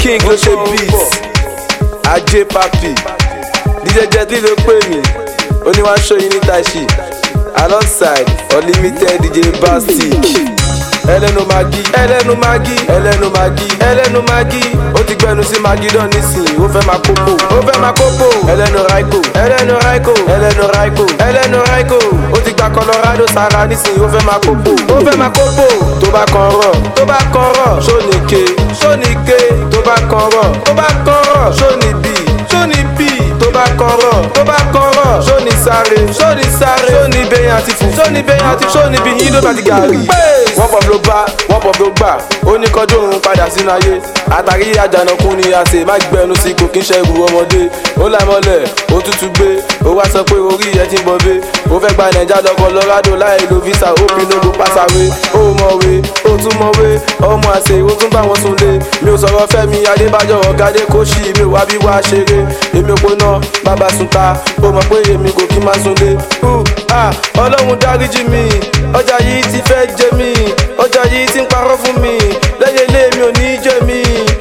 king ló ṣe beat ajé papi dj jetty ló pè mí ó ní wá ṣó yín ní taishi alongside unlimited dj bastic ẹlẹ́nu magi ẹlẹ́nu magi ẹlẹ́nu magi ẹlẹ́nu magi ó ti gbẹnu sí magidon nísìnyí ó fẹ́ máa kókó ó fẹ́ máa kókó ẹlẹ́nu raiko ẹlẹ́nu raiko ẹlẹ́nu raiko ẹlẹ́nu raiko ó ti gba colorado sara nísìnyí ó fẹ́ máa kókó ó fẹ́ máa kókó tó bá kan rọ̀ tó bá kan rọ̀ sóníke sóníke tó bá kan rọ̀ tó bá kan rọ̀ sóníbì sóníbì tó bá kan rọ̀ tó bá kan rọ̀ sóní sáré sóní sáré sóní bẹyàn àti fún sóní bẹyàn àti sóní bí yín ló bá ti gàrí. wọ́n pọ̀ ló bá wọ́n pọ̀ ló gbà ó ní kọjú òun padà sínú ayé àtàrí àjànàkú ni a ṣe má gbẹnu sí kò kí ń ṣẹ́gun ọmọdé ó láìmọ́lẹ̀ ó tútù gbé ó wá sọ pé orí ẹ ti ń bọ̀bé ó fẹ́ gba nàìjà lọ Colorado láì lo visa ó pinnu kó pàṣàwé ó mọ̀wé ó tún mọ̀wé ọmọ àṣẹ ó tún bá wọn sunlé mi ò sọ̀rọ̀ Fẹ́mi Adébájọ́ ọ̀gádé kó ṣì mi ò wá bí wá ṣeré èmi ò póná bàbá sunta ó mọ̀ pé èmi kò kí má sunlé ọlọ́run dáríjì mi ọjà yìí ti fẹ́ jẹ mí ọjà yìí ti ń parọ́ fún mi lẹ́yìn ilé mi ò ní jẹ mí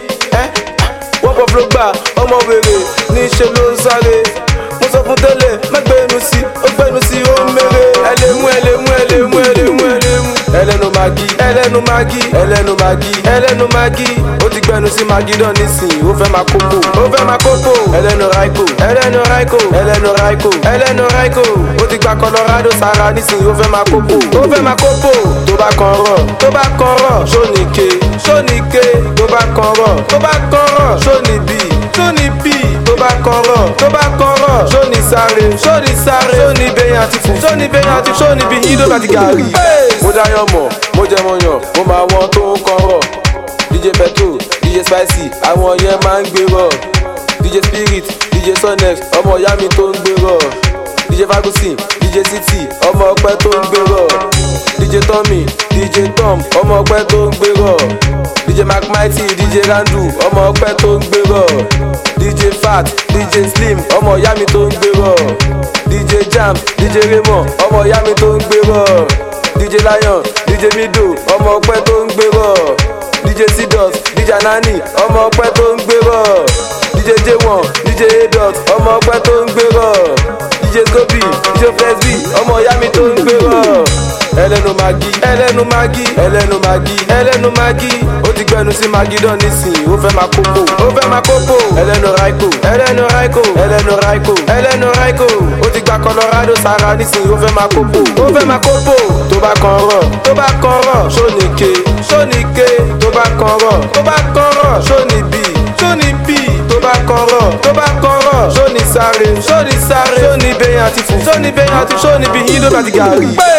wọ́n pọ̀ fúló gbà ọmọ wèrè níṣẹ́ ló ń sáré mo sọ fún tẹ́lẹ̀ má gbẹ́nu sí ó gbẹ́nu sí ó ń mèrè ẹlẹ́mú ẹlẹ́mú ẹlẹ́mú ẹlẹ́mú ẹlẹ́mú ẹlẹ́nu magi ẹlẹ́nu magi ẹlẹ́nu magi ẹlẹ́nu magi ó ti gbẹ́nu sí magidon nísìnyí ó fẹ́ máa kókó ó fẹ́ máa kókó ẹlẹ́nu raiko ẹlẹ́nu raiko ẹlẹ́nu raiko ẹlẹ́nu raiko ó ti gba colorado sara nísìnyí ó fẹ́ máa kókó ó fẹ́ máa kókó tó bá kan rọ̀ tó bá kan rọ̀ sóníke sóníke tó bá kan rọ̀ tó bá kan rọ̀ sóníbì sóníbì tó bá kan rọ̀ tó bá kan rọ̀ sóní sáré sóní sáré sóní bẹyàn àti fún sóní bẹyàn àti sóní bí yín ló bá ti gàrí. mo dáyọ̀ mọ̀ mo jẹ́ mọ̀ yàn mo máa wọ́n tó ń kan rọ̀ dj petro dj spicy àwọn yẹn máa ń gbé rọ̀ dj spirit dj sonex ọmọ ìyá mi tó ń gbé rọ̀ dj fagusin dj city ọmọ ọpẹ tó ń gbé rọ̀ dj tommy dj tom ọmọ ọpẹ tó ń gbé rọ̀ dj macmighty dj randu ọmọ ọpẹ tó ń gbé rọ̀ dj fat dj slim ọmọ ìyá mi tó ń gbé rọ̀ dj jam dj raymond ọmọ ìyá mi tó ń gbé rọ̀ dj lion dj mido ọmọ ọpẹ tó ń gbé rọ̀ dj sidus dj nani ọmọ ọpẹ tó ń gbé rọ̀ dj j1 dj adot ọmọ ọpẹ tó ń gbé rọ̀ dj gobi dj flexby ọmọ ìyá mi tó ń gbé rọ̀ ẹlẹ́nu magi ẹlẹ́nu magi ẹlẹ́nu magi ẹlẹ́nu magi ó ti gbẹnu sí magidon nísìnyí ó fẹ́ máa kókó ó fẹ́ máa kókó ẹlẹ́nu raiko ẹlẹ́nu raiko ẹlẹ́nu raiko ẹlẹ́nu raiko ó ti gba colorado sara nísìnyí ó fẹ́ máa kókó ó fẹ́ máa kókó tó bá kan rọ̀ tó bá kan rọ̀ sóníke sóníke tó bá kan rọ̀ tó bá kan rọ̀ sóníbì sóníbì tó bá kan rọ̀ tó bá kan rọ̀ sóní sáré sóní sáré sóní bẹyàn àti fún sóní bẹyàn àti sóní bí yín ló bá ti gàrí.